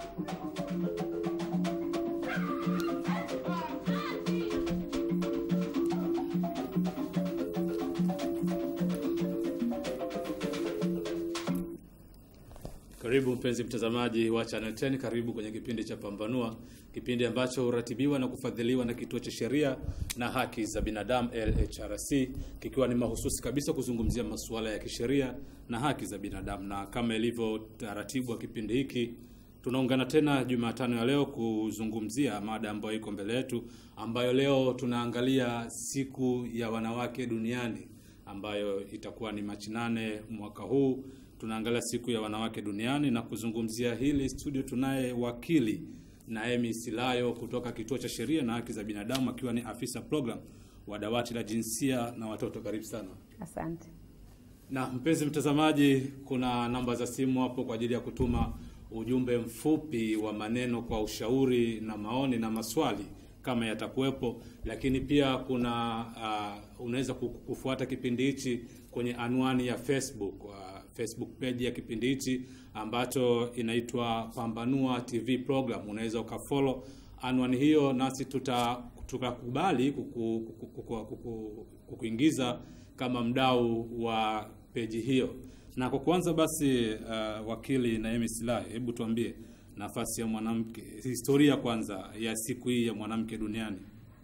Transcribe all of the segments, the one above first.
Karibu mpenzi mtazamaji wa Channel 10, karibu kwenye kipindi cha Pambanua, kipindi ambacho huratibiwa na kufadhiliwa na Kituo cha Sheria na Haki za Binadamu LHRC, kikiwa ni mahususi kabisa kuzungumzia masuala ya kisheria na haki za binadamu. Na kama ilivyo taratibu wa kipindi hiki, tunaungana tena Jumatano ya leo kuzungumzia mada ambayo iko mbele yetu, ambayo leo tunaangalia siku ya wanawake duniani ambayo itakuwa ni Machi nane mwaka huu tunaangalia siku ya wanawake duniani na kuzungumzia hili studio, tunaye wakili Naemi Silayo kutoka Kituo cha Sheria na Haki za Binadamu, akiwa ni afisa program wa dawati la jinsia na watoto. Karibu sana. Asante. Na mpenzi mtazamaji, kuna namba za simu hapo kwa ajili ya kutuma ujumbe mfupi wa maneno kwa ushauri na maoni na maswali kama yatakuwepo, lakini pia kuna uh, unaweza kufuata kipindi hichi kwenye anwani ya Facebook uh, Facebook page ya kipindi hichi ambacho inaitwa Pambanua TV program. Unaweza ukafollow anwani hiyo, nasi tuta tukakubali kuku, kuku, kuku, kuku, kukuingiza kama mdau wa peji hiyo. Na kwa kwanza basi, uh, wakili Naemi Silayo, hebu tuambie nafasi ya mwanamke, historia kwanza ya siku hii ya mwanamke duniani.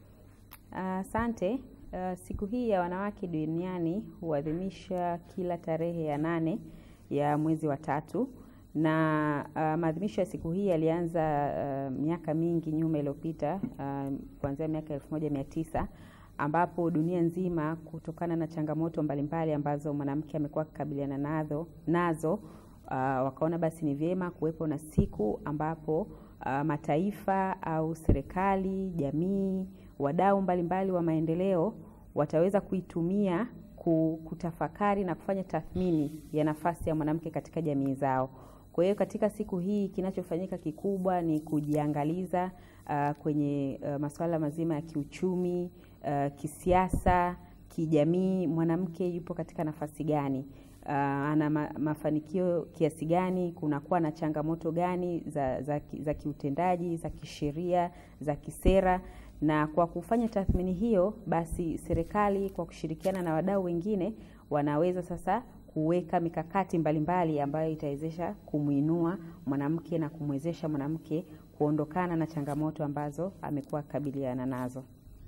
Asante. Uh, siku hii ya wanawake duniani huadhimisha kila tarehe ya nane ya mwezi wa tatu na uh, maadhimisho ya siku hii yalianza uh, miaka mingi nyuma iliyopita uh, kuanzia miaka elfu moja mia tisa ambapo dunia nzima kutokana na changamoto mbalimbali ambazo mwanamke amekuwa akikabiliana nazo nazo uh, wakaona basi ni vyema kuwepo na siku ambapo uh, mataifa au serikali, jamii, wadau mbalimbali wa maendeleo wataweza kuitumia kutafakari na kufanya tathmini ya nafasi ya mwanamke katika jamii zao. Kwa hiyo katika siku hii kinachofanyika kikubwa ni kujiangaliza uh, kwenye uh, masuala mazima ya kiuchumi, uh, kisiasa, kijamii, mwanamke yupo katika nafasi gani? Uh, ana ma, mafanikio kiasi gani? Kunakuwa na changamoto gani za, za, za kiutendaji, za kisheria, za kisera na kwa kufanya tathmini hiyo, basi serikali kwa kushirikiana na wadau wengine wanaweza sasa kuweka mikakati mbalimbali mbali ambayo itawezesha kumwinua mwanamke na kumwezesha mwanamke kuondokana na changamoto ambazo amekuwa akikabiliana nazo.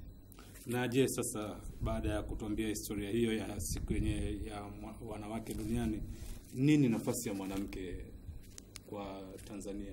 Na je, sasa baada ya kutuambia historia hiyo ya siku yenyewe ya wanawake duniani, nini nafasi ya mwanamke kwa Tanzania?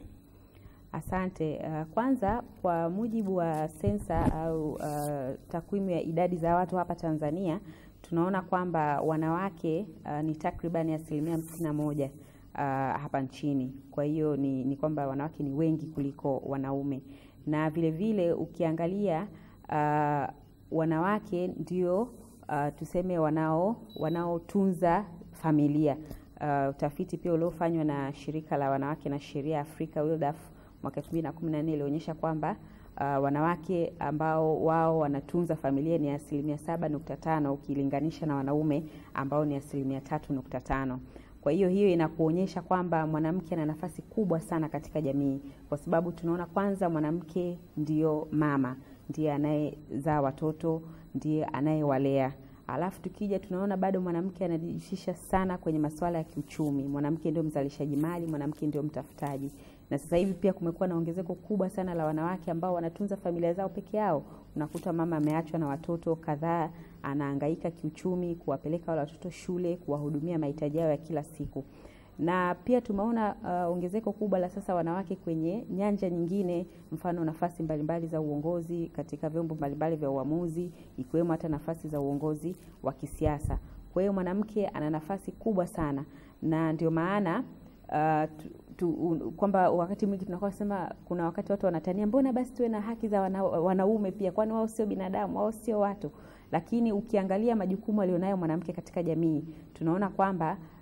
Asante. Uh, kwanza kwa mujibu wa sensa au uh, takwimu ya idadi za watu hapa Tanzania tunaona kwamba wanawake uh, ni takribani asilimia hamsini na moja uh, hapa nchini. Kwa hiyo ni, ni kwamba wanawake ni wengi kuliko wanaume, na vile vile ukiangalia uh, wanawake ndio uh, tuseme wanao wanaotunza familia. Uh, utafiti pia uliofanywa na shirika la wanawake na sheria Afrika WiLDAF mwaka 2014 ilionyesha kwamba uh, wanawake ambao wao wanatunza familia ni asilimia saba nukta tano ukilinganisha na wanaume ambao ni asilimia tatu nukta tano. Kwa hiyo hiyo inakuonyesha kwamba mwanamke ana nafasi kubwa sana katika jamii, kwa sababu tunaona kwanza, mwanamke ndiyo mama, ndiye anayezaa watoto, ndiye anayewalea Alafu tukija tunaona bado mwanamke anajihusisha sana kwenye masuala ya kiuchumi. Mwanamke ndio mzalishaji mali, mwanamke ndio mtafutaji. Na sasa hivi pia kumekuwa na ongezeko kubwa sana la wanawake ambao wanatunza familia zao peke yao. Unakuta mama ameachwa na watoto kadhaa, anahangaika kiuchumi, kuwapeleka wale watoto shule, kuwahudumia mahitaji yao ya kila siku. Na pia tumeona uh, ongezeko kubwa la sasa wanawake kwenye nyanja nyingine, mfano nafasi mbalimbali za uongozi katika vyombo mbalimbali vya uamuzi, ikiwemo hata nafasi za uongozi wa kisiasa. Kwa hiyo mwanamke ana nafasi kubwa sana, na ndio maana uh, kwamba wakati mwingi tunakuwa sema, kuna wakati watu wanatania, mbona basi tuwe na haki za wana, wanaume pia, kwani wao sio binadamu? Wao sio watu. Lakini ukiangalia majukumu alionayo mwanamke katika jamii, tunaona kwamba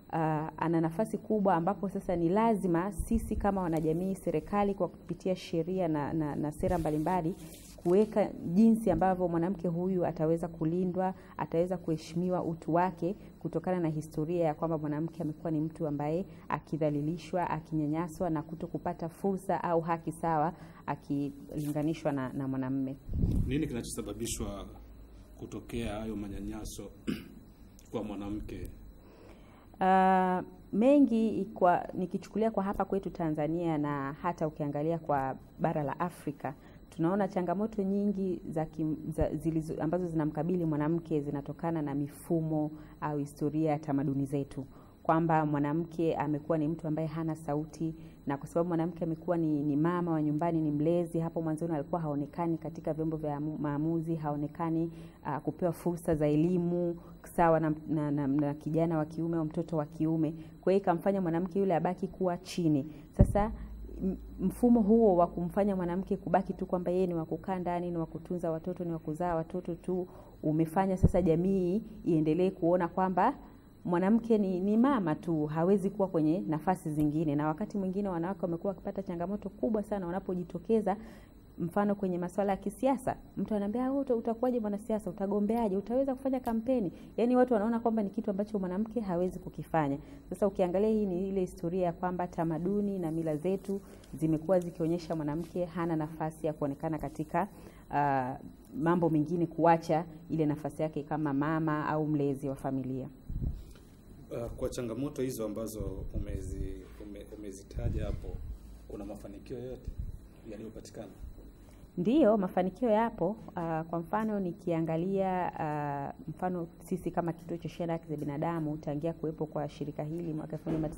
uh, ana nafasi kubwa ambapo sasa ni lazima sisi kama wanajamii, serikali kwa kupitia sheria na, na, na sera mbalimbali kuweka jinsi ambavyo mwanamke huyu ataweza kulindwa, ataweza kuheshimiwa utu wake, kutokana na historia ya kwamba mwanamke amekuwa ni mtu ambaye akidhalilishwa, akinyanyaswa na kuto kupata fursa au haki sawa akilinganishwa na, na mwanamume. Nini kinachosababishwa kutokea hayo manyanyaso kwa mwanamke? Uh, mengi kwa nikichukulia kwa hapa kwetu Tanzania na hata ukiangalia kwa bara la Afrika tunaona changamoto nyingi za, kim, za zilizo, ambazo zinamkabili mwanamke zinatokana na mifumo au historia ya tamaduni zetu, kwamba mwanamke amekuwa ni mtu ambaye hana sauti, na kwa sababu mwanamke amekuwa ni, ni mama wa nyumbani, ni mlezi. Hapo mwanzoni alikuwa haonekani katika vyombo vya maamuzi, haonekani uh, kupewa fursa za elimu sawa na, na, na, na kijana wa kiume au mtoto wa kiume. Kwa hiyo ikamfanya mwanamke yule abaki kuwa chini. Sasa mfumo huo wa kumfanya mwanamke kubaki tu kwamba yeye ni wa kukaa ndani, ni wa kutunza watoto, ni wa kuzaa watoto tu, umefanya sasa jamii iendelee kuona kwamba mwanamke ni, ni mama tu, hawezi kuwa kwenye nafasi zingine. Na wakati mwingine wanawake wamekuwa wakipata changamoto kubwa sana wanapojitokeza mfano kwenye masuala ya kisiasa, mtu anaambia wewe utakuwaje mwanasiasa, utagombeaje, utaweza kufanya kampeni? Yaani watu wanaona kwamba ni kitu ambacho mwanamke hawezi kukifanya. Sasa ukiangalia, hii ni ile historia ya kwamba tamaduni na mila zetu zimekuwa zikionyesha mwanamke hana nafasi ya kuonekana katika uh, mambo mengine, kuacha ile nafasi yake kama mama au mlezi wa familia. Uh, kwa changamoto hizo ambazo umezi, ume, umezitaja hapo, kuna mafanikio yote yaliyopatikana? Ndiyo, mafanikio yapo. Uh, kwa mfano nikiangalia uh, mfano sisi kama kituo cha sheria na haki za binadamu tangia kuwepo kwa shirika hili mwaka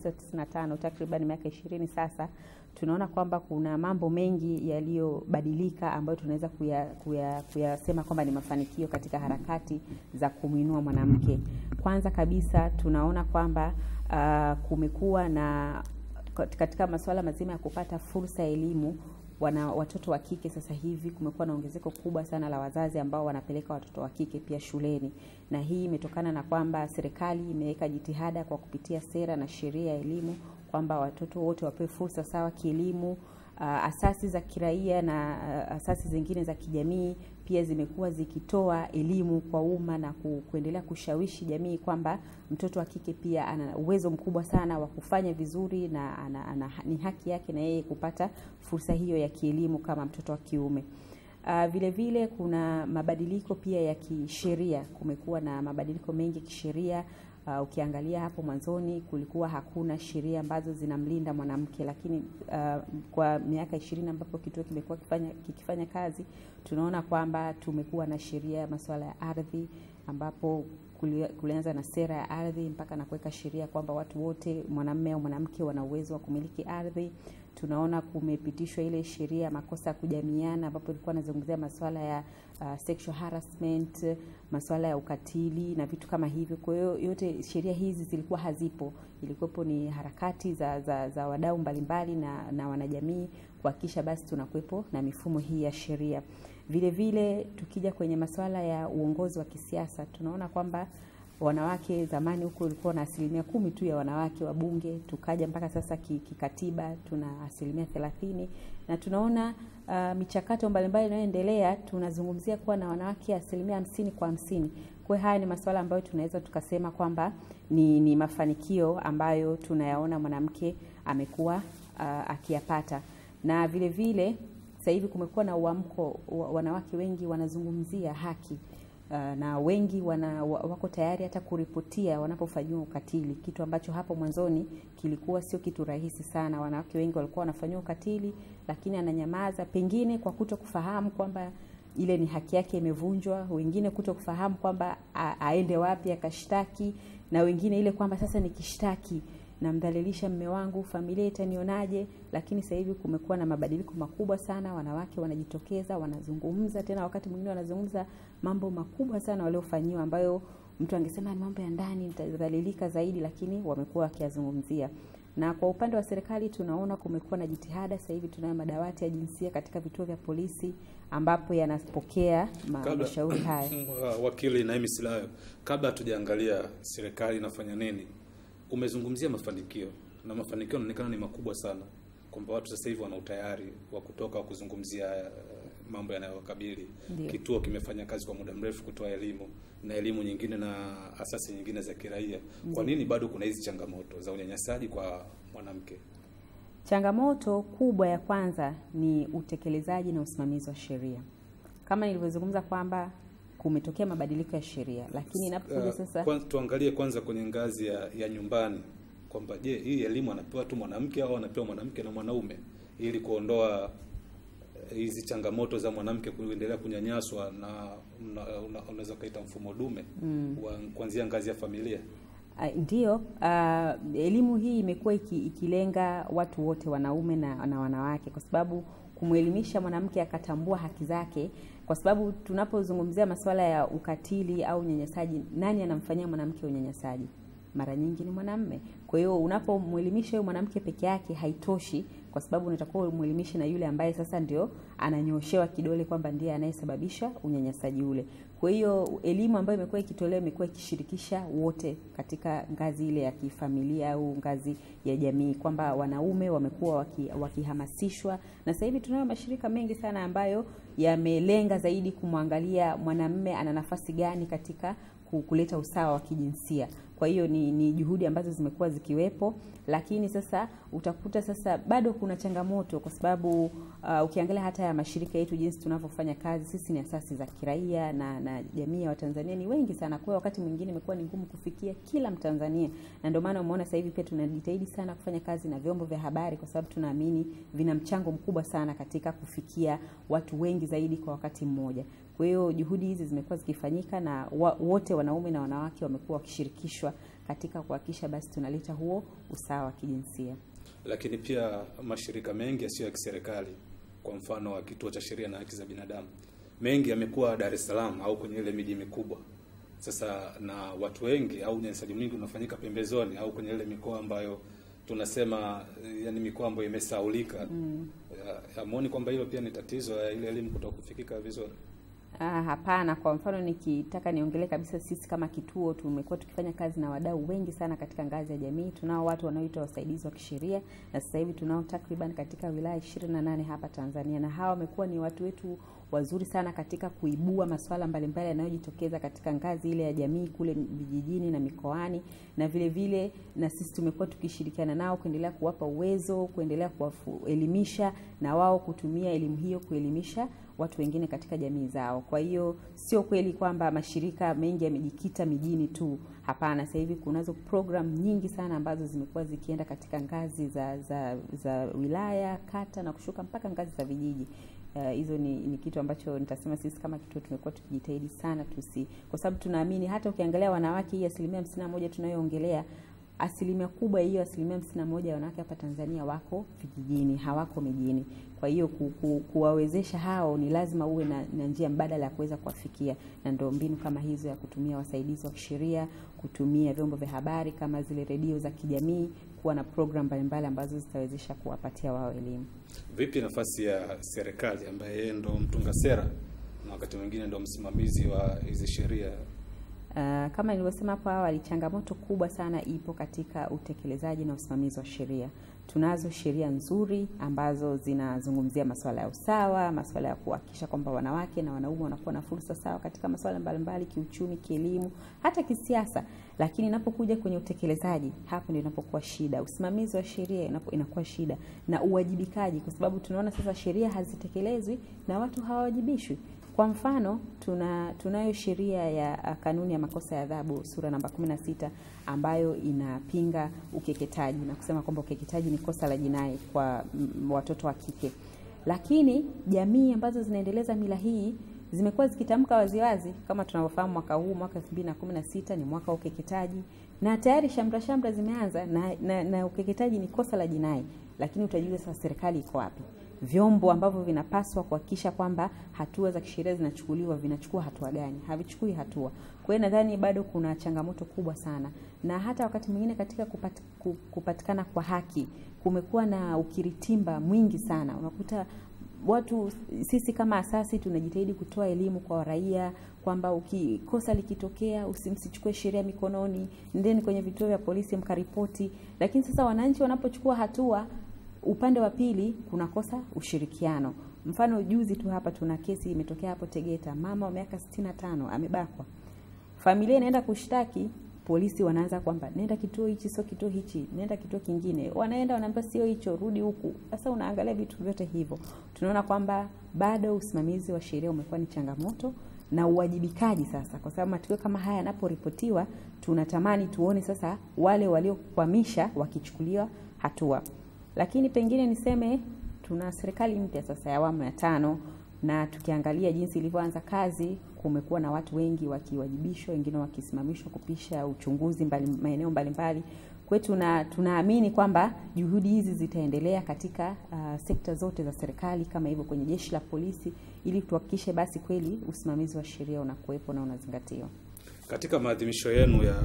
1995 takriban miaka ishirini sasa, tunaona kwamba kuna mambo mengi yaliyobadilika ambayo tunaweza kuyasema kuya, kuya kwamba ni mafanikio katika harakati za kumwinua mwanamke. Kwanza kabisa tunaona kwamba uh, kumekuwa na katika masuala mazima ya kupata fursa ya elimu wana watoto wa kike sasa hivi kumekuwa na ongezeko kubwa sana la wazazi ambao wanapeleka watoto wa kike pia shuleni, na hii imetokana na kwamba serikali imeweka jitihada kwa kupitia sera na sheria ya elimu kwamba watoto wote wapewe fursa sawa kielimu. Uh, asasi za kiraia na uh, asasi zingine za kijamii pia zimekuwa zikitoa elimu kwa umma na ku, kuendelea kushawishi jamii kwamba mtoto wa kike pia ana uwezo mkubwa sana wa kufanya vizuri na ana, ana, ni haki yake na yeye kupata fursa hiyo ya kielimu kama mtoto wa kiume. Uh, vile vile kuna mabadiliko pia ya kisheria. Kumekuwa na mabadiliko mengi ya kisheria. Uh, ukiangalia hapo mwanzoni kulikuwa hakuna sheria ambazo zinamlinda mwanamke, lakini uh, kwa miaka ishirini ambapo kituo kimekuwa kifanya, kikifanya kazi tunaona kwamba tumekuwa na sheria ya masuala ya ardhi ambapo kulianza na sera ya ardhi mpaka na kuweka sheria kwamba watu wote mwanamume au mwanamke wana uwezo wa kumiliki ardhi. Tunaona kumepitishwa ile sheria ya makosa ya kujamiana ambapo ilikuwa inazungumzia masuala ya uh, sexual harassment, masuala ya ukatili na vitu kama hivyo. Kwa hiyo yote sheria hizi zilikuwa hazipo, ilikuwepo ni harakati za, za, za wadau mbalimbali na, na wanajamii kuhakikisha basi tunakuwepo na mifumo hii ya sheria. Vile vile tukija kwenye masuala ya uongozi wa kisiasa tunaona kwamba wanawake zamani huko ulikuwa na asilimia kumi tu ya wanawake wa bunge, tukaja mpaka sasa kikatiba tuna asilimia thelathini na tunaona uh, michakato mbalimbali inayoendelea tunazungumzia kuwa na wanawake asilimia hamsini kwa hamsini. Kwa hiyo haya ni masuala ambayo tunaweza tukasema kwamba ni, ni mafanikio ambayo tunayaona mwanamke amekuwa uh, akiyapata na vile vile sasa hivi kumekuwa na uamko, wanawake wengi wanazungumzia haki uh, na wengi wana, wako tayari hata kuripotia wanapofanyiwa ukatili, kitu ambacho hapo mwanzoni kilikuwa sio kitu rahisi sana. Wanawake wengi walikuwa wanafanyiwa ukatili, lakini ananyamaza, pengine kwa kuto kufahamu kwamba ile ni haki yake imevunjwa, wengine kuto kufahamu kwamba aende wapi akashtaki, na wengine ile kwamba sasa nikishtaki namdhalilisha mme wangu, familia itanionaje? Lakini sasa hivi kumekuwa na mabadiliko makubwa sana, wanawake wanajitokeza, wanazungumza tena, wakati mwingine wanazungumza mambo makubwa sana waliofanyiwa, ambayo mtu angesema ni mambo ya ndani, nitadhalilika zaidi, lakini wamekuwa wakiyazungumzia. Na kwa upande wa serikali tunaona kumekuwa na jitihada. Sasa hivi tunayo madawati ya jinsia katika vituo vya polisi ambapo yanapokea mashauri haya. Wakili Naimi Silayo, kabla hatujaangalia serikali inafanya nini Umezungumzia mafanikio na mafanikio yanaonekana ni makubwa sana, kwamba watu sasa hivi wana utayari wa kutoka wa kuzungumzia uh, mambo yanayowakabili. Ndio. Kituo kimefanya kazi kwa muda mrefu kutoa elimu na elimu nyingine na asasi nyingine za kiraia. Kwa nini bado kuna hizi changamoto za unyanyasaji kwa mwanamke? Changamoto kubwa ya kwanza ni utekelezaji na usimamizi wa sheria. Kama nilivyozungumza kwamba kumetokea mabadiliko ya sheria, lakini inapokuja Uh, sasa kwan- tuangalie kwanza kwenye ngazi ya, ya nyumbani kwamba je, hii elimu anapewa tu mwanamke au anapewa mwanamke na mwanaume ili kuondoa eh, hizi changamoto za mwanamke kuendelea kunyanyaswa na una- una- unaweza ukaita mfumo dume wa kuanzia ngazi ya familia. Ah, Ndiyo, ah, elimu hii imekuwa iki, ikilenga watu wote wanaume na, na wanawake kwa sababu kumwelimisha mwanamke akatambua haki zake, kwa sababu tunapozungumzia masuala ya ukatili au unyanyasaji, nani anamfanyia mwanamke unyanyasaji? Mara nyingi ni mwanamme. Kwa hiyo unapomwelimisha huyo mwanamke peke yake haitoshi, kwa sababu unatakiwa umwelimishe na yule ambaye sasa ndio ananyoshewa kidole kwamba ndiye anayesababisha unyanyasaji ule. Kwa hiyo elimu ambayo imekuwa ikitolewa imekuwa ikishirikisha wote katika ngazi ile ya kifamilia au ngazi ya jamii, kwamba wanaume wamekuwa waki, wakihamasishwa, na sasa hivi tunayo mashirika mengi sana ambayo yamelenga zaidi kumwangalia mwanamume ana nafasi gani katika ku- kuleta usawa wa kijinsia. Kwa hiyo ni, ni juhudi ambazo zimekuwa zikiwepo, lakini sasa utakuta sasa bado kuna changamoto kwa sababu uh, ukiangalia hata ya mashirika yetu jinsi tunavyofanya kazi, sisi ni asasi za kiraia na, na jamii ya Watanzania ni wengi sana. Kwa hiyo wakati mwingine imekuwa ni ngumu kufikia kila Mtanzania, na ndio maana umeona sasa hivi pia tunajitahidi sana kufanya kazi na vyombo vya habari, kwa sababu tunaamini vina mchango mkubwa sana katika kufikia watu wengi zaidi kwa wakati mmoja. Kwa hiyo juhudi hizi zimekuwa zikifanyika na wa, wote wanaume na wanawake wamekuwa wakishirikishwa katika kuhakikisha basi tunaleta huo usawa wa kijinsia. Lakini pia mashirika mengi yasiyo ya kiserikali, kwa mfano wa Kituo cha Sheria na Haki za Binadamu, mengi yamekuwa Dar es Salaam au kwenye ile miji mikubwa. Sasa na watu wengi au unyanyasaji mwingi unafanyika pembezoni au kwenye ile mikoa ambayo tunasema eh, yani mikoa ambayo imesaulika. Mm. Hamuoni kwamba hilo pia ni tatizo ya ile elimu kutokufikika vizuri? Ah, hapana. Kwa mfano nikitaka niongelee kabisa, sisi kama kituo tumekuwa tukifanya kazi na wadau wengi sana katika ngazi ya jamii. Tunao watu wanaoitwa wasaidizi wa kisheria na sasa hivi tunao takriban katika wilaya 28 hapa Tanzania, na hawa wamekuwa ni watu wetu wazuri sana katika kuibua masuala mbalimbali yanayojitokeza katika ngazi ile ya jamii kule vijijini na mikoani, na vile vile na sisi tumekuwa tukishirikiana nao kuendelea kuwapa uwezo, kuendelea kuwaelimisha na wao kutumia elimu hiyo kuelimisha watu wengine katika jamii zao. Kwa hiyo sio kweli kwamba mashirika mengi yamejikita mijini tu. Hapana, sasa hivi kunazo program nyingi sana ambazo zimekuwa zikienda katika ngazi za za, za wilaya, kata na kushuka mpaka ngazi za vijiji. Uh, hizo ni, ni kitu ambacho nitasema sisi kama kituo tumekuwa tukijitahidi sana tusi, kwa sababu tunaamini hata ukiangalia wanawake, hii asilimia hamsini na moja tunayoongelea asilimia kubwa ya hiyo asilimia hamsini na moja ya wanawake hapa Tanzania wako vijijini, hawako mijini. Kwa hiyo ku, ku, kuwawezesha hao ni lazima uwe na, na njia mbadala ya kuweza kuwafikia, na ndio mbinu kama hizo ya kutumia wasaidizi wa kisheria, kutumia vyombo vya habari kama zile redio za kijamii, kuwa na program mbalimbali ambazo zitawezesha kuwapatia wao elimu. Vipi nafasi ya serikali ambaye yeye ndo mtunga sera na wakati mwingine ndo msimamizi wa hizi sheria? Uh, kama nilivyosema hapo awali, changamoto kubwa sana ipo katika utekelezaji na usimamizi wa sheria. Tunazo sheria nzuri ambazo zinazungumzia masuala ya usawa, masuala ya kuhakikisha kwamba wanawake na wanaume wanakuwa na fursa sawa katika masuala mbalimbali, kiuchumi, kielimu, hata kisiasa. Lakini inapokuja kwenye utekelezaji, hapo ndio inapokuwa shida. Usimamizi wa sheria inapo, inakuwa shida na uwajibikaji, kwa sababu tunaona sasa sheria hazitekelezwi na watu hawawajibishwi. Kwa mfano tuna tunayo sheria ya kanuni ya makosa ya adhabu sura namba 16 ambayo inapinga ukeketaji na kusema kwamba ukeketaji ni kosa la jinai kwa m, watoto wa kike, lakini jamii ambazo zinaendeleza mila hii zimekuwa zikitamka waziwazi, kama tunavyofahamu, mwaka huu mwaka 2016 ni mwaka wa ukeketaji na tayari shamra shamra zimeanza na, na, na ukeketaji ni kosa la jinai, lakini utajiuliza sasa, serikali iko wapi? vyombo ambavyo vinapaswa kuhakikisha kwamba hatua za kisheria zinachukuliwa vinachukua hatua gani? Havichukui hatua. Kwa hiyo nadhani bado kuna changamoto kubwa sana, na hata wakati mwingine katika kupat, kupatikana kwa haki kumekuwa na ukiritimba mwingi sana. Unakuta watu sisi kama asasi tunajitahidi kutoa elimu kwa raia kwamba ukikosa likitokea usimsichukue sheria mikononi, ndeni kwenye vituo vya polisi mkaripoti. Lakini sasa wananchi wanapochukua hatua, upande wa pili kunakosa ushirikiano. Mfano juzi tu hapa tuna kesi imetokea hapo Tegeta, mama wa miaka 65 amebakwa, familia inaenda kushtaki polisi wanaanza kwamba nenda kituo hichi, sio kituo hichi, nenda kituo kingine. Wanaenda wanaambia sio hicho, rudi huku. Sasa unaangalia vitu vyote hivyo, tunaona kwamba bado usimamizi wa sheria umekuwa ni changamoto na uwajibikaji sasa, kwa sababu matukio kama haya yanaporipotiwa, tunatamani tuone sasa wale waliokwamisha wakichukuliwa hatua. Lakini pengine niseme tuna serikali mpya sasa ya awamu ya tano, na tukiangalia jinsi ilivyoanza kazi kumekuwa na watu wengi wakiwajibishwa, wengine wakisimamishwa kupisha uchunguzi mbali, maeneo mbalimbali. Kwa hiyo tuna tunaamini kwamba juhudi hizi zitaendelea katika uh, sekta zote za serikali kama hivyo kwenye jeshi la polisi, ili tuhakikishe basi kweli usimamizi wa sheria unakuwepo na unazingatiwa. Katika maadhimisho yenu ya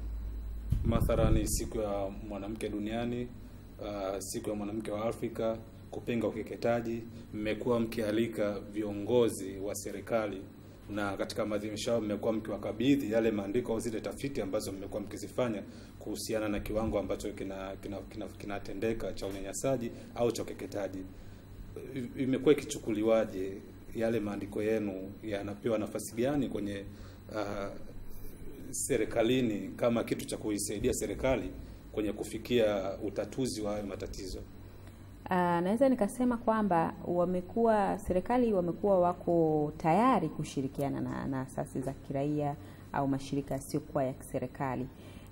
mathalani siku ya mwanamke duniani, uh, siku ya mwanamke wa Afrika, kupinga ukeketaji, mmekuwa mkialika viongozi wa serikali na katika maadhimisho hayo mmekuwa mkiwakabidhi yale maandiko au zile tafiti ambazo mmekuwa mkizifanya kuhusiana na kiwango ambacho kinatendeka kina, kina, kina cha unyanyasaji au cha ukeketaji. Imekuwa ikichukuliwaje? Yale maandiko yenu yanapewa nafasi gani kwenye uh, serikalini kama kitu cha kuisaidia serikali kwenye kufikia utatuzi wa hayo matatizo? Uh, naweza nikasema kwamba wamekuwa serikali wamekuwa wako tayari kushirikiana na, na asasi za kiraia au mashirika yasiyokuwa ya kiserikali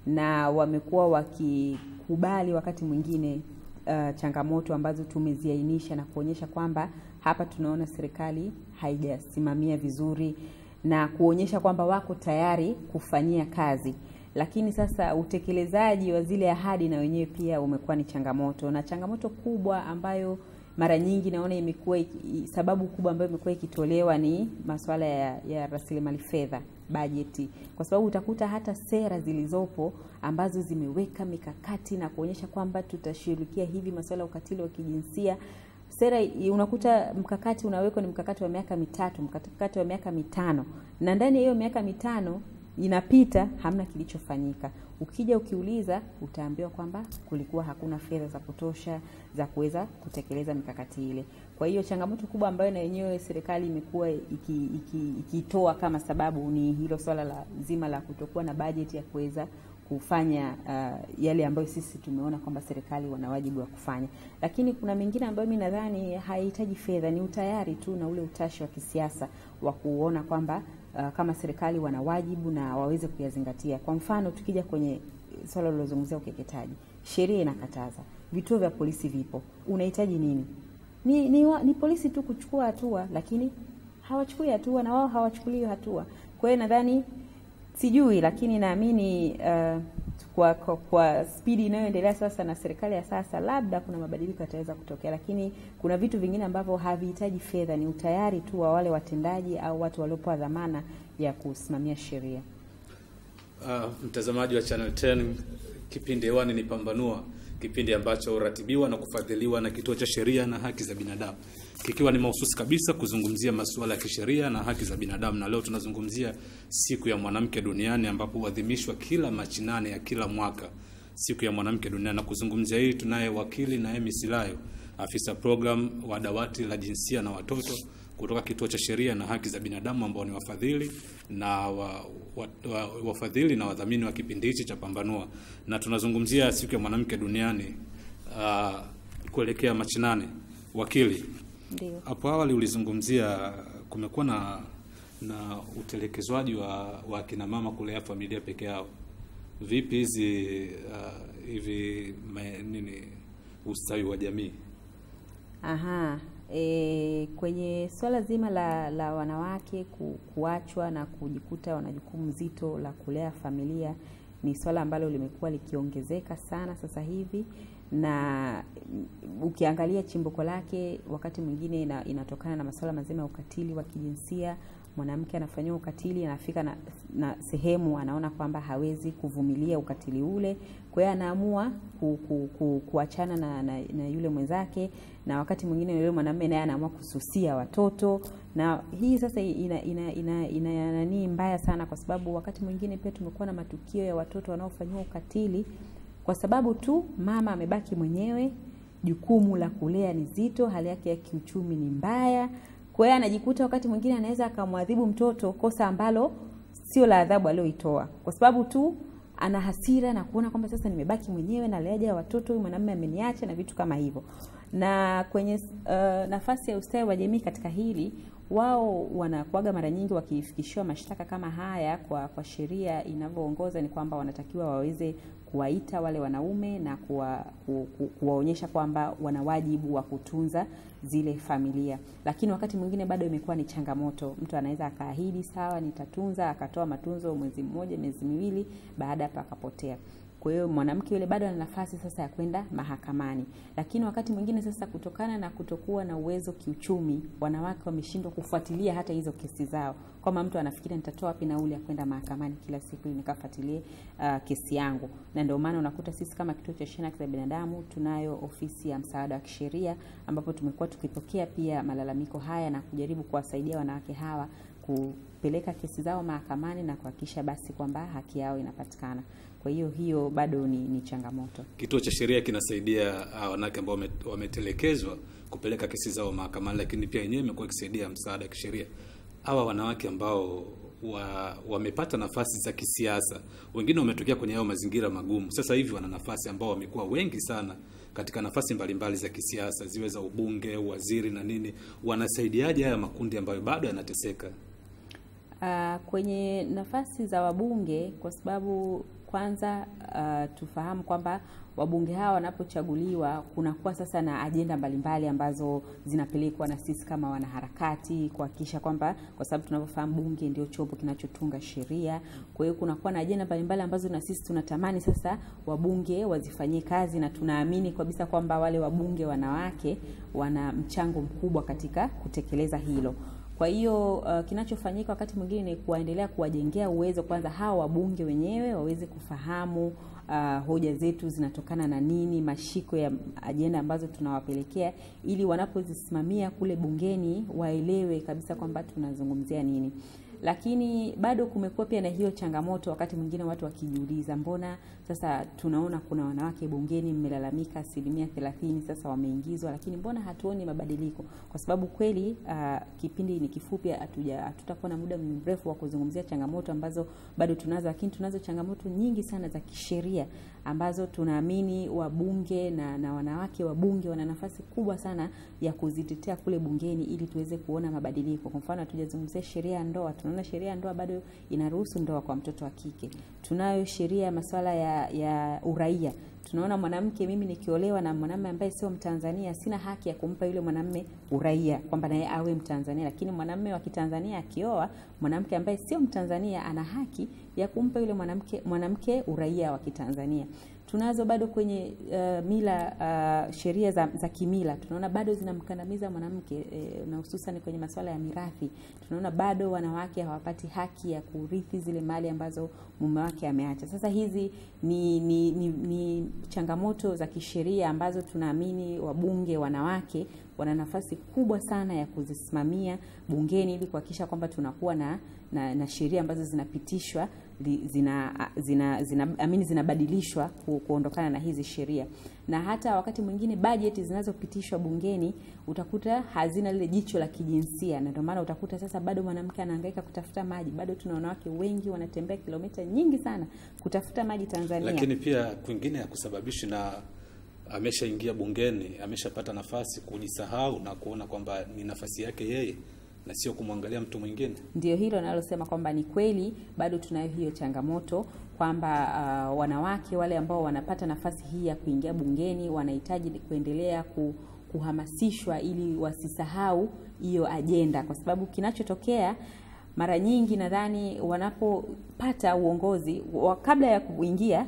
na wamekuwa wakikubali wakati mwingine uh, changamoto ambazo tumeziainisha na kuonyesha kwamba hapa tunaona serikali haijasimamia vizuri na kuonyesha kwamba wako tayari kufanyia kazi lakini sasa utekelezaji wa zile ahadi na wenyewe pia umekuwa ni changamoto, na changamoto kubwa ambayo mara nyingi naona imekuwa sababu kubwa ambayo imekuwa ikitolewa ni masuala ya, ya rasilimali fedha, bajeti, kwa sababu utakuta hata sera zilizopo ambazo zimeweka mikakati na kuonyesha kwamba tutashughulikia hivi masuala ya ukatili wa kijinsia sera unakuta mkakati unawekwa ni mkakati wa miaka mitatu, mkakati wa miaka mitano, na ndani ya hiyo miaka mitano inapita hamna kilichofanyika. Ukija ukiuliza, utaambiwa kwamba kulikuwa hakuna fedha za kutosha za kuweza kutekeleza mikakati ile. Kwa hiyo changamoto kubwa ambayo na yenyewe serikali imekuwa ikitoa iki, iki kama sababu ni hilo swala la zima la kutokuwa na bajeti ya kuweza kufanya uh, yale ambayo sisi tumeona kwamba serikali wana wajibu wa kufanya, lakini kuna mengine ambayo mi nadhani haihitaji fedha, ni utayari tu na ule utashi wa kisiasa wa kuona kwamba uh, kama serikali wana wajibu na waweze kuyazingatia. Kwa mfano, tukija kwenye swala lilozungumzia ukeketaji, sheria inakataza, vituo vya polisi vipo, unahitaji nini? Ni, ni, wa, ni polisi tu kuchukua hatua, lakini hawachukui hatua na wao hawachukuliwi hatua. Kwa hiyo nadhani sijui, lakini naamini uh, kwa, kwa, kwa spidi inayoendelea sasa na serikali ya sasa, labda kuna mabadiliko yataweza kutokea, lakini kuna vitu vingine ambavyo havihitaji fedha, ni utayari tu wa wale watendaji au watu waliopewa dhamana ya kusimamia sheria. Uh, mtazamaji wa Channel 10, kipindi hewani ni Pambanua, kipindi ambacho huratibiwa na kufadhiliwa na Kituo cha Sheria na Haki za Binadamu, kikiwa ni mahususi kabisa kuzungumzia masuala ya kisheria na haki za binadamu. Na leo tunazungumzia siku ya mwanamke duniani, ambapo huadhimishwa kila Machi nane ya kila mwaka, siku ya mwanamke duniani. Na kuzungumzia hii tunaye wakili Naemi Silayo, afisa program wa dawati la jinsia na watoto kutoka Kituo cha Sheria na Haki za Binadamu, ambao ni wafadhili na wa, wa, wa, wafadhili na wadhamini wa kipindi hichi cha Pambanua, na tunazungumzia siku ya mwanamke duniani uh, kuelekea Machi nane. Wakili, Ndio. hapo awali ulizungumzia kumekuwa na na utelekezwaji wa, wa kina mama kulea familia peke yao. Vipi hizi uh, hivi ma- nini ustawi wa jamii? Aha, e, kwenye swala zima la, la wanawake ku, kuachwa na kujikuta wana jukumu zito la kulea familia ni swala ambalo limekuwa likiongezeka sana sasa hivi, na mm, ukiangalia chimbuko lake wakati mwingine ina, inatokana na masuala mazima ya ukatili wa kijinsia. Mwanamke anafanyiwa ukatili, anafika na, na sehemu anaona kwamba hawezi kuvumilia ukatili ule, kwa hiyo anaamua ku, ku, ku, kuachana na, na, na yule mwenzake, na wakati mwingine yule mwanamume naye anaamua kususia watoto, na hii sasa ina ina ina, ina nani mbaya sana, kwa sababu wakati mwingine pia tumekuwa na matukio ya watoto wanaofanyiwa ukatili kwa sababu tu mama amebaki mwenyewe, jukumu la kulea ni zito, hali yake ya kiuchumi ni mbaya. Kwa hiyo anajikuta wakati mwingine anaweza akamwadhibu mtoto kosa ambalo sio la adhabu aliyoitoa, kwa sababu tu ana hasira na kuona kwamba sasa nimebaki mwenyewe na leaja watoto, huyu mwanamume ameniacha na vitu kama hivyo. Na kwenye uh, nafasi ya ustawi wa jamii katika hili wao wanakuaga mara nyingi wakifikishiwa mashtaka kama haya kwa kwa sheria inavyoongoza ni kwamba wanatakiwa waweze kuwaita wale wanaume na kuwa, ku, ku, kuwaonyesha kwamba wana wajibu wa kutunza zile familia, lakini wakati mwingine bado imekuwa ni changamoto. Mtu anaweza akaahidi sawa, nitatunza, akatoa matunzo mwezi mmoja, miezi miwili, baada hapo akapotea. Kwa hiyo mwanamke yule bado ana nafasi sasa ya kwenda mahakamani, lakini wakati mwingine sasa, kutokana na kutokuwa na uwezo kiuchumi, wanawake wameshindwa kufuatilia hata hizo kesi zao, kwamba mtu anafikiria nitatoa wapi nauli ya kwenda mahakamani kila siku ili nikafuatilie uh, kesi yangu. Na ndio maana unakuta sisi kama kituo cha sheria na haki za binadamu tunayo ofisi ya msaada wa kisheria, ambapo tumekuwa tukipokea pia malalamiko haya na kujaribu kuwasaidia wanawake hawa kupeleka kesi zao mahakamani na kuhakikisha basi kwamba haki yao inapatikana. Kwa hiyo hiyo bado ni, ni changamoto. Kituo cha sheria kinasaidia uh, wanawake ambao wame- wametelekezwa kupeleka kesi zao mahakamani, lakini pia yenyewe imekuwa ikisaidia msaada wa kisheria. Hawa wanawake ambao wa, wamepata nafasi za kisiasa, wengine wametokea kwenye hayo mazingira magumu, sasa hivi wana nafasi ambao wamekuwa wengi sana katika nafasi mbalimbali za kisiasa, ziwe za ubunge, waziri na nini. Wanasaidiaje haya makundi ambayo bado yanateseka? Uh, kwenye nafasi za wabunge kwa sababu kwanza uh, tufahamu kwamba wabunge hawa wanapochaguliwa kunakuwa sasa na ajenda mbalimbali ambazo zinapelekwa na sisi kama wanaharakati kuhakikisha kwamba, kwa sababu tunavyofahamu bunge ndio chombo kinachotunga sheria. Kwa hiyo kunakuwa na ajenda mbalimbali ambazo na sisi tunatamani sasa wabunge wazifanyie kazi, na tunaamini kabisa kwamba wale wabunge wanawake wana mchango mkubwa katika kutekeleza hilo. Kwa hiyo uh, kinachofanyika wakati mwingine ni kuwaendelea kuwajengea uwezo kwanza hawa wabunge wenyewe waweze kufahamu uh, hoja zetu zinatokana na nini, mashiko ya ajenda ambazo tunawapelekea, ili wanapozisimamia kule bungeni waelewe kabisa kwamba tunazungumzia nini. Lakini bado kumekuwa pia na hiyo changamoto, wakati mwingine watu wakijiuliza, mbona sasa tunaona kuna wanawake bungeni, mmelalamika asilimia thelathini sasa wameingizwa, lakini mbona hatuoni mabadiliko? Kwa sababu kweli uh, kipindi ni kifupi, hatuja hatutakuwa na muda mrefu wa kuzungumzia changamoto ambazo bado tunazo, lakini tunazo changamoto nyingi sana za kisheria ambazo tunaamini wabunge na, na wanawake wabunge wana nafasi kubwa sana ya kuzitetea kule bungeni ili tuweze kuona mabadiliko. Kwa mfano, hatujazungumzia sheria ya ndoa. Tunaona sheria ya ndoa bado inaruhusu ndoa kwa mtoto wa kike. Tunayo sheria ya masuala ya, ya uraia. Tunaona mwanamke, mimi nikiolewa na mwanamume ambaye sio Mtanzania, sina haki ya kumpa yule mwanamume uraia kwamba naye awe Mtanzania, lakini mwanamume wa Kitanzania akioa mwanamke ambaye sio Mtanzania ana haki ya kumpa yule mwanamke mwanamke uraia wa Kitanzania. Tunazo bado kwenye uh, mila uh, sheria za, za kimila tunaona bado zinamkandamiza mwanamke eh, na hususan kwenye masuala ya mirathi. Tunaona bado wanawake hawapati haki ya kurithi zile mali ambazo mume wake ameacha. Sasa hizi ni, ni, ni, ni changamoto za kisheria ambazo tunaamini wabunge wanawake wana nafasi kubwa sana ya kuzisimamia bungeni ili kuhakikisha kwamba tunakuwa na, na, na sheria ambazo zinapitishwa zina, zina, zina, amini zinabadilishwa ku, kuondokana na hizi sheria, na hata wakati mwingine bajeti zinazopitishwa bungeni utakuta hazina lile jicho la kijinsia, na ndio maana utakuta sasa bado mwanamke anahangaika kutafuta maji. Bado tuna wanawake wengi wanatembea kilomita nyingi sana kutafuta maji Tanzania, lakini pia kwingine ya kusababishi na ameshaingia bungeni, ameshapata nafasi kujisahau na kuona kwamba ni nafasi yake yeye na sio kumwangalia mtu mwingine. Ndio hilo nalosema kwamba ni kweli bado tunayo hiyo changamoto kwamba uh, wanawake wale ambao wanapata nafasi hii ya kuingia bungeni wanahitaji kuendelea ku, kuhamasishwa ili wasisahau hiyo ajenda, kwa sababu kinachotokea mara nyingi nadhani wanapopata uongozi wa kabla ya kuingia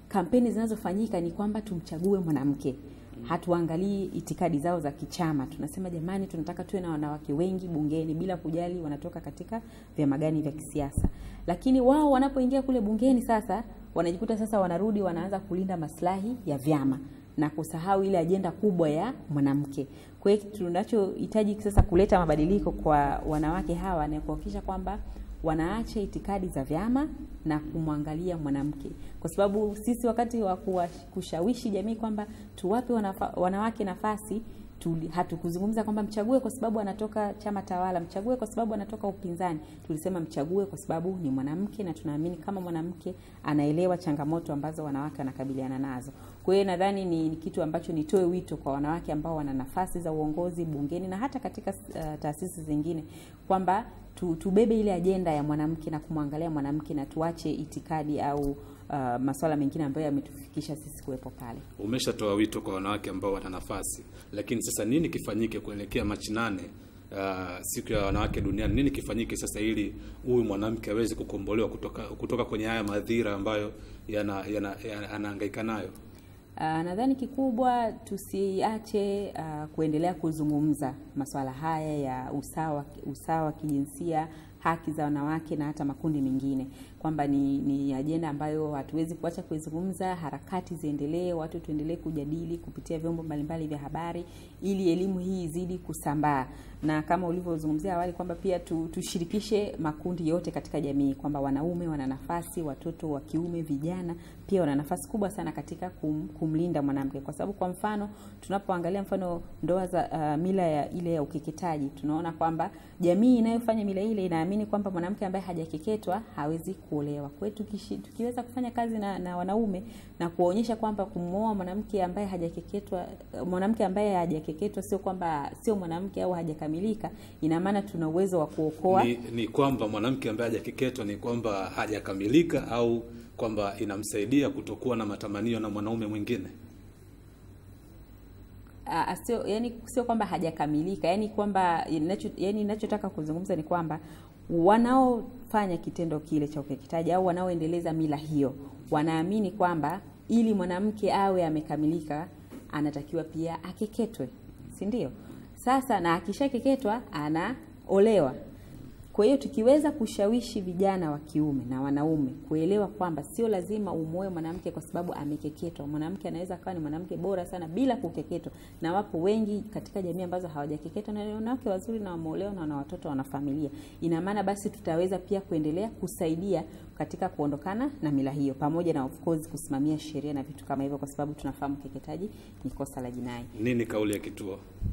kampeni zinazofanyika ni kwamba tumchague mwanamke hatuangalii itikadi zao za kichama. Tunasema jamani, tunataka tuwe na wanawake wengi bungeni bila kujali wanatoka katika vyama gani vya kisiasa. Lakini wao wanapoingia kule bungeni sasa, wanajikuta sasa wanarudi wanaanza kulinda maslahi ya vyama na kusahau ile ajenda kubwa ya mwanamke. Kwa hiyo tunachohitaji sasa kuleta mabadiliko kwa wanawake hawa ni kuhakikisha kwamba wanaacha itikadi za vyama na kumwangalia mwanamke, kwa sababu sisi wakati wa kuwa- kushawishi jamii kwamba tuwape wanafa, wanawake nafasi tuli- hatukuzungumza kwamba mchague kwa sababu anatoka chama tawala, mchague kwa sababu anatoka upinzani. Tulisema mchague kwa sababu ni mwanamke, na tunaamini kama mwanamke anaelewa changamoto ambazo wanawake wanakabiliana nazo. Kwa hiyo nadhani ni, ni kitu ambacho nitoe wito kwa wanawake ambao wana nafasi za uongozi bungeni na hata katika uh, taasisi zingine kwamba tu, tubebe ile ajenda ya mwanamke na kumwangalia mwanamke na tuache itikadi au uh, masuala mengine ambayo yametufikisha sisi kuwepo pale. Umeshatoa wito kwa wanawake ambao wana nafasi, lakini sasa nini kifanyike kuelekea Machi nane, uh, siku ya wanawake duniani? Nini kifanyike sasa ili huyu mwanamke aweze kukombolewa kutoka kutoka kwenye haya madhira ambayo yana- yana- yana- anahangaika nayo? Uh, nadhani kikubwa tusiache uh, kuendelea kuzungumza masuala haya ya usawa usawa wa kijinsia, haki za wanawake na hata makundi mengine, kwamba ni, ni ajenda ambayo hatuwezi kuacha kuizungumza. Harakati ziendelee, watu tuendelee kujadili kupitia vyombo mbalimbali vya habari, ili elimu hii izidi kusambaa, na kama ulivyozungumzia awali kwamba pia tu, tushirikishe makundi yote katika jamii, kwamba wanaume wana nafasi, watoto wa kiume, vijana pia wana nafasi kubwa sana katika kum, kumlinda mwanamke, kwa sababu kwa mfano tunapoangalia mfano ndoa za uh, mila ya ile ya ukeketaji, tunaona kwamba jamii inayofanya mila ile inaamini kwamba mwanamke ambaye hajakeketwa hawezi kuolewa. Kwa hiyo tukishi- tukiweza kufanya kazi na, na wanaume na kuwaonyesha kwamba kumwoa mwanamke ambaye hajakeketwa, mwanamke ambaye hajakeketwa sio kwamba sio mwanamke au hajakamilika, ina maana tuna uwezo wa kuokoa Ni, ni kwamba mwanamke ambaye hajakeketwa ni kwamba hajakamilika au kwamba inamsaidia kutokuwa na matamanio na mwanaume mwingine? Ah, sio yani, sio kwamba hajakamilika, yani kwamba inacho, yani ninachotaka kuzungumza ni kwamba wanaofanya kitendo kile cha ukeketaji au wanaoendeleza mila hiyo wanaamini kwamba ili mwanamke awe amekamilika anatakiwa pia akeketwe, si ndio? Sasa na akishakeketwa anaolewa. Kwa hiyo tukiweza kushawishi vijana wa kiume na wanaume kuelewa kwamba sio lazima umuoe mwanamke kwa sababu amekeketwa. Mwanamke anaweza akawa ni mwanamke bora sana bila kukeketwa, na wapo wengi katika jamii ambazo hawajakeketwa na ni wanawake wazuri na wameolewa na wana watoto, wana familia. Ina maana basi tutaweza pia kuendelea kusaidia katika kuondokana na mila hiyo, pamoja na of course kusimamia sheria na vitu kama hivyo, kwa sababu tunafahamu ukeketaji ni kosa la jinai. Nini kauli ya kituo?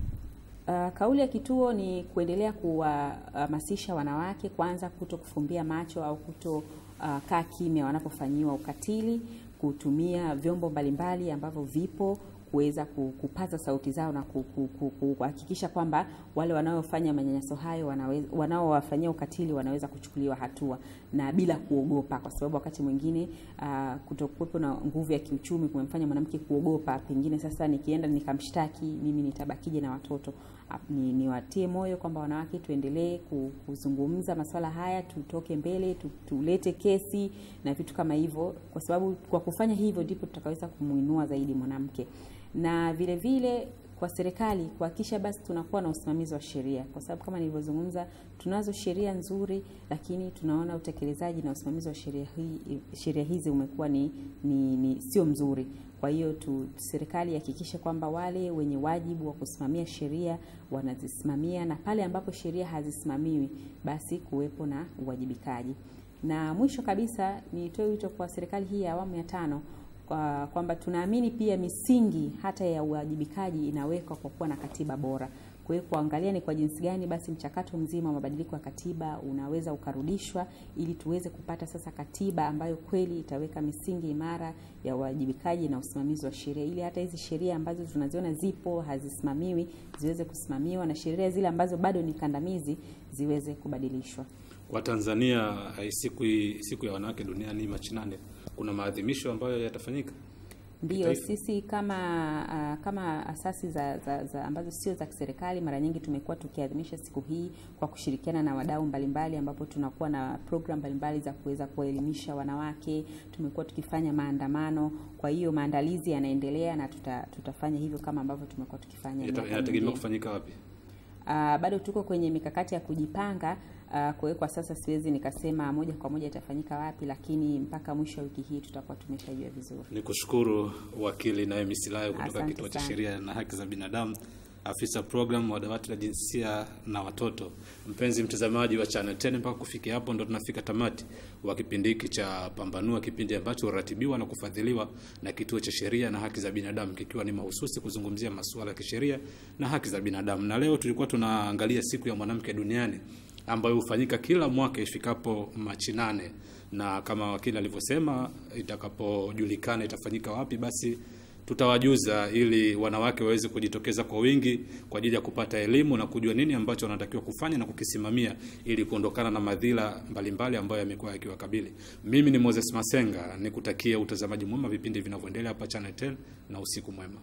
Uh, kauli ya kituo ni kuendelea kuwahamasisha wanawake kwanza kuto kufumbia macho au kuto uh, kaa kimya wanapofanyiwa ukatili, kutumia vyombo mbalimbali ambavyo vipo kuweza ku- kupaza sauti zao na ku- ku- ku- ku- kuhakikisha kwamba wale wanaofanya manyanyaso hayo wanaweza, wanaowafanyia ukatili wanaweza kuchukuliwa hatua na bila kuogopa, kwa sababu wakati mwingine uh, kutokuwepo na nguvu ya kiuchumi kumemfanya mwanamke kuogopa, pengine sasa nikienda nikamshtaki mimi nitabakije na watoto. Ah, Ni niwatie moyo kwamba wanawake tuendelee ku- kuzungumza masuala haya, tutoke mbele, tu- tulete kesi na vitu kama hivyo, kwa sababu kwa kufanya hivyo ndipo tutakaweza kumuinua zaidi mwanamke na vile vile kwa serikali kuhakikisha basi tunakuwa na usimamizi wa sheria, kwa sababu kama nilivyozungumza, tunazo sheria nzuri, lakini tunaona utekelezaji na usimamizi wa sheria hii sheria hizi umekuwa ni, ni, ni sio mzuri. Kwa hiyo tu serikali ihakikishe kwamba wale wenye wajibu wa kusimamia sheria wanazisimamia, na pale ambapo sheria hazisimamiwi basi kuwepo na uwajibikaji. Na mwisho kabisa nitoe wito kwa serikali hii ya awamu ya tano kwa kwamba tunaamini pia misingi hata ya uwajibikaji inawekwa kwa kuwa na katiba bora. Kwa hiyo kuangalia ni kwa jinsi gani basi mchakato mzima wa mabadiliko ya katiba unaweza ukarudishwa ili tuweze kupata sasa katiba ambayo kweli itaweka misingi imara ya uwajibikaji na usimamizi wa sheria, ili hata hizi sheria ambazo tunaziona zipo hazisimamiwi ziweze kusimamiwa na sheria zile ambazo bado ni kandamizi ziweze kubadilishwa. Kwa Tanzania eh, siku hii- siku ya wanawake duniani Machi nane, kuna maadhimisho ambayo yatafanyika? Ndio, kitaifa? sisi kama uh, kama asasi za, za, za ambazo sio za kiserikali mara nyingi tumekuwa tukiadhimisha siku hii kwa kushirikiana na wadau mbalimbali, ambapo tunakuwa na program mbalimbali za kuweza kuwaelimisha wanawake. Tumekuwa tukifanya maandamano, kwa hiyo maandalizi yanaendelea na tuta, tutafanya hivyo kama ambavyo tumekuwa tukifanya Yata- miaka Yanategemea mingine. kufanyika wapi? Uh, bado tuko kwenye mikakati ya kujipanga. Uh, kwa hiyo kwa sasa siwezi nikasema moja kwa moja itafanyika wapi, lakini mpaka mwisho wa wiki hii tutakuwa tumeshajua vizuri. Ni kushukuru wakili Naemi Silayo kutoka Asante Kituo cha sana. Sheria na Haki za Binadamu, afisa program wa dawati la jinsia na watoto. Mpenzi mtazamaji wa Channel 10, mpaka kufikia hapo ndo tunafika tamati wa kipindi hiki cha Pambanua, kipindi ambacho huratibiwa na kufadhiliwa na Kituo cha Sheria na Haki za Binadamu, kikiwa ni mahususi kuzungumzia masuala ya kisheria na haki za binadamu. Na leo tulikuwa tunaangalia siku ya mwanamke duniani ambayo hufanyika kila mwaka ifikapo Machi nane, na kama wakili alivyosema, itakapojulikana itafanyika wapi, basi tutawajuza ili wanawake waweze kujitokeza kwa wingi kwa ajili ya kupata elimu na kujua nini ambacho wanatakiwa kufanya na kukisimamia ili kuondokana na madhila mbalimbali ambayo yamekuwa yakiwakabili. Mimi ni Moses Masenga, nikutakia utazamaji mwema vipindi vinavyoendelea hapa Channel 10 na usiku mwema.